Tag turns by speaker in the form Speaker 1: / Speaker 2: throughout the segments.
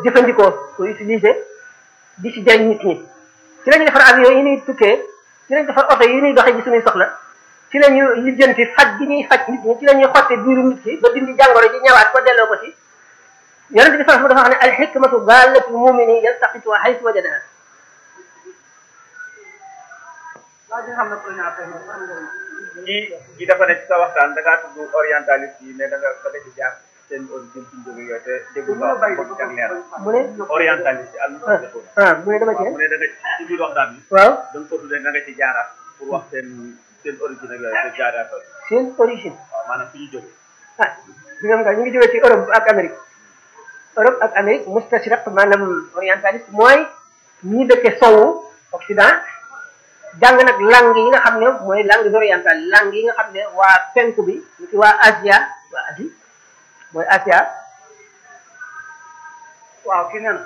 Speaker 1: jëfandikoo ko utiliser di ci jariñ nit ñi ci la ñu defar avion yi ñuy tukkee ci lañ defar oto yi ñuy doxee ji suñuy soxla ci la ñu lijjanti faj gi ñuy faj nit ñi ci la ñuy xotte biiru nit ki ba dindi jàngoro ji ñëwaat ko delloo ko ci yonente bi sallallahu dafa wax ne al hikmatu dalatul mumini yaltaqituha haythu wajadaha
Speaker 2: waa ji nga xam ne pour ñaar tamit am nga
Speaker 3: kii kii dafa ne ci sa waxtaan da ngaa tudd orientaliste yi ne da nga da nga ci jaar seen origine ci njóge yooyu te déggu nga ko ci ak leer
Speaker 1: mu ne
Speaker 3: orientaliste yi al
Speaker 1: ah mu ne dama ci
Speaker 3: mu ne da nga ci biir waxtaan bi
Speaker 1: waaw
Speaker 3: da nga ko tuddee da nga ci jaaraat pour wax seen seen origine ak yooyu te jaaraat
Speaker 1: seen origine
Speaker 3: waaw maanaam fi ñu jóge
Speaker 1: ah ñoom nga ñu ngi jógee ci Europe ak Amérique Europe ak Amérique mustashriq maanaam orientaliste mooy ñi dëkke sowu Occident jàng nag langue yi nga xam ne mooy langue orientale langue yi nga xam ne waa penku bi ñu ci waa Asia waa Asie mooy Asia
Speaker 2: waaw kii nee na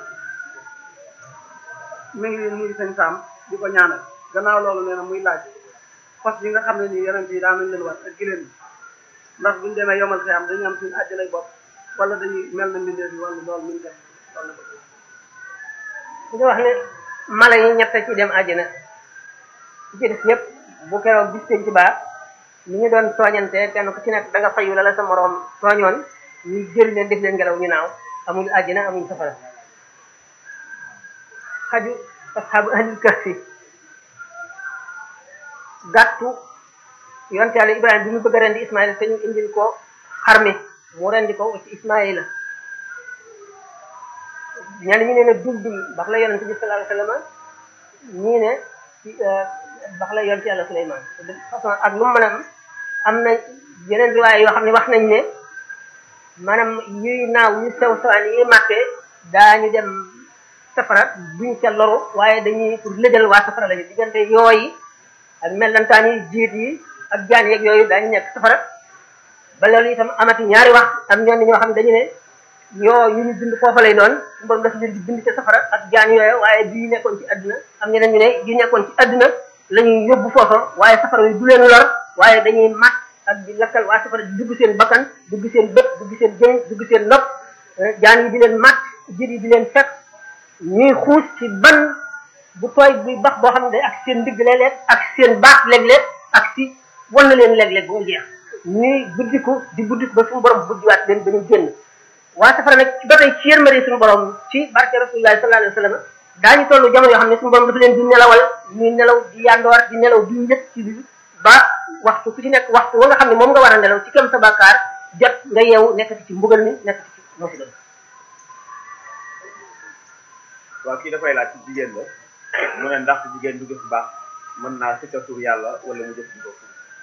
Speaker 2: mi ngi mi ngi sëñ Sam di ko ñaanal gannaaw loolu nee na muy laaj fas yi nga xam ne nii yonent yi daan nañ leen war ak giléem yi ndax buñu demee yomal xiyam dañu am suñu àjjanay bopp wala dañuy mel na mbindeef yi wala loolu muñ def wala
Speaker 1: dañu wax ne mala yi ñett ci dem àjjana ci ci des yëpp bu keroog bis penc baa li ñu doon tooñante kenn ku ci nekk da nga fayu la la sa moroom tooñoon ñu jël leen def leen ngelaw ñu naaw amuñu àjjana amuñu safara xaju asxaabu ahlil kahfi gàttu yonte yàlla ibrahima bi ñu bëgg a rendi ismaïla te ñu indil ko xarmi mu rendi ko ci ismaïla ñenn ñi ne ne duldul bax la yonente bi sallallahu alayhi wasallam ñii ne ci bax la yonte yàlla suleyman de façon ak lu mu mën a am am na yeneen riwaay yoo xam ne wax nañ ne maanaam yuy naaw yu sew sewaan yi màttee daañu dem safara duñ ca loru waaye dañuy pour lëjal waa safara lañu diggante yooyi ak mellantaan yi jiit yi ak jaan yeeg yooyu daañu nekk safara ba loolu itam amati ñaari wax am ñenn ñoo xam ne dañu ne yoo yu ñu bind foofa lay doon su borom dafa leen di bind ca safara ak jaan yooyu waaye bii nekkoon ci àdduna am ñeneen ñu ne yi nekkoon ci àdduna la ñuy yóbbu foofa waaye safara yi du leen lor waaye dañuy mat ak di lakkal waa safara di dugg seen bakkan dugg seen bët dugg seen jëñ dugg seen nopp jaan yi di leen mat jiit yi di leen fekk ñuy xuus ci ban bu tooy buy bax boo xam ne day ak seen ndigg léeg-léeg ak seen baax léeg-léeg ak si wan na leen léeg-léeg boo jeex ñuy buddiku di buddiku ba suñu borom buddiwaat leen ba ñu génn waa safara nag ba tey ci yërmande suñu borom ci barke rasulillahi sallallahu alayhi wa sallam daañu tollu jamono yoo xam ne suñu borom dafa leen di nelawal ñuy nelaw di yandoor di nelaw di njëkk ci bi ba waxtu ku ci nekk waxtu wa nga xam ne moom nga war a nelaw ci kem sa bàkkaar jot nga yeewu nekkati ci mbugal mi nekkati ci musiba bi
Speaker 3: waaw kii dafay laaj ci jigéen la mu ne ndax jigéen du def baax mën naa sikka tur yàlla wala mu def ko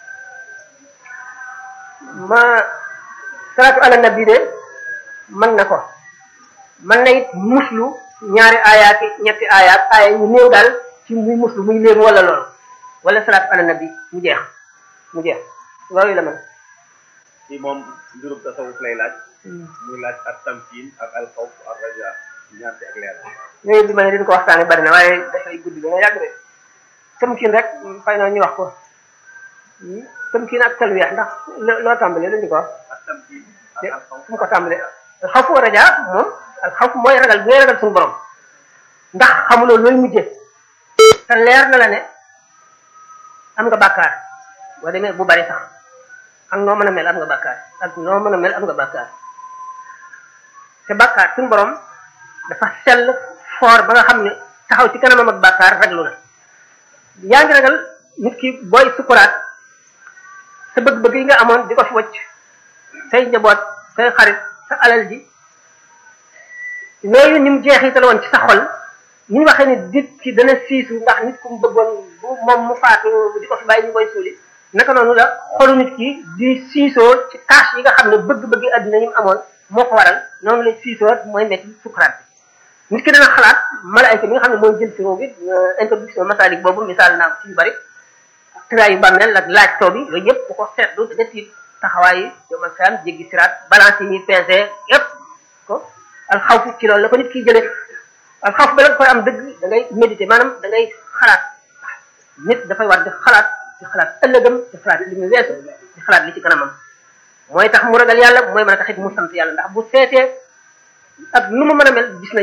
Speaker 1: ma salaatu ala nabi de mën na ko mën na it muslu ñaari aayaat ñetti aayaat aaya yu néew daal ci muy muslu muy léemu wala loolu wala salaatu ala nabi mu jeex mu jeex loolu la man
Speaker 3: kii moom mbirum tasawuf lay laaj muy laaj ak tamkiin ak alxawf ak raja ñaan ci ak leer
Speaker 1: yooyu bi ma ne dañ ko waxtaane bari na waaye dafay guddi dana yàgg de tëmkin rek fay na ñu wax ko tëmkin ak talwiya ndax loo tàmbalee lu ñu ko wax
Speaker 3: ak tamkiin ak
Speaker 1: de
Speaker 3: alxawf
Speaker 1: fu mu ko tàmbalee alxawfu wa raja moom alxawfu mooy ragal bi ngay ragal suñu borom ndax xamuloo looy mujjee te leer na la ne am nga bàkkaar boo demee bu bari sax ak noo mën a mel am nga bàkkaar ak noo mën a mel am nga bàkkaar te bàkkaar suñu borom dafa sell foor ba nga xam ne taxaw ci kanamam ak bàkkaar raglu na yaa ngi ragal nit ki booy sukuraat sa bëgg-bëgg yi nga amoon di ko fi wacc say njaboot say xarit sa alal ji yooyu ni mu jeexital woon ci sa xol ni ñu waxee ni nit ki dana siisu ndax nit ku mu bëggoon bu moom mu faatu di ko fi bàyyi ñu koy suuli naka noonu la xolu nit ki di siisoo ci tâche yi nga xam ne bëgg-bëgg àddina yi mu amoon moo ko waral noonu la siisoo mooy metti sukuraat bi nit ki dana xalaat malaayka bi nga xam ne mooy jël ci roo bi introduction masalik boobu misaal naa ko ci yu bari tëraayu bàmmeel ak laaj too bi yooyu yëpp bu ko seetlu da nga tiit taxawaay yi yomal xiyam jéggi siraat balance yi ñuy pesé yëpp ko alxawfu ci loolu la ko nit kiy jëlee alxawfu ba la koy am dëgg da ngay méditer maanaam da ngay xalaat nit dafay war di xalaat di xalaat ëllëgam di xalaat li mu weesu di xalaat li ci kanamam mooy tax mu ragal yàlla mooy mën a taxit mu sant yàlla ndax bu seetee ak nu mu mën a mel gis na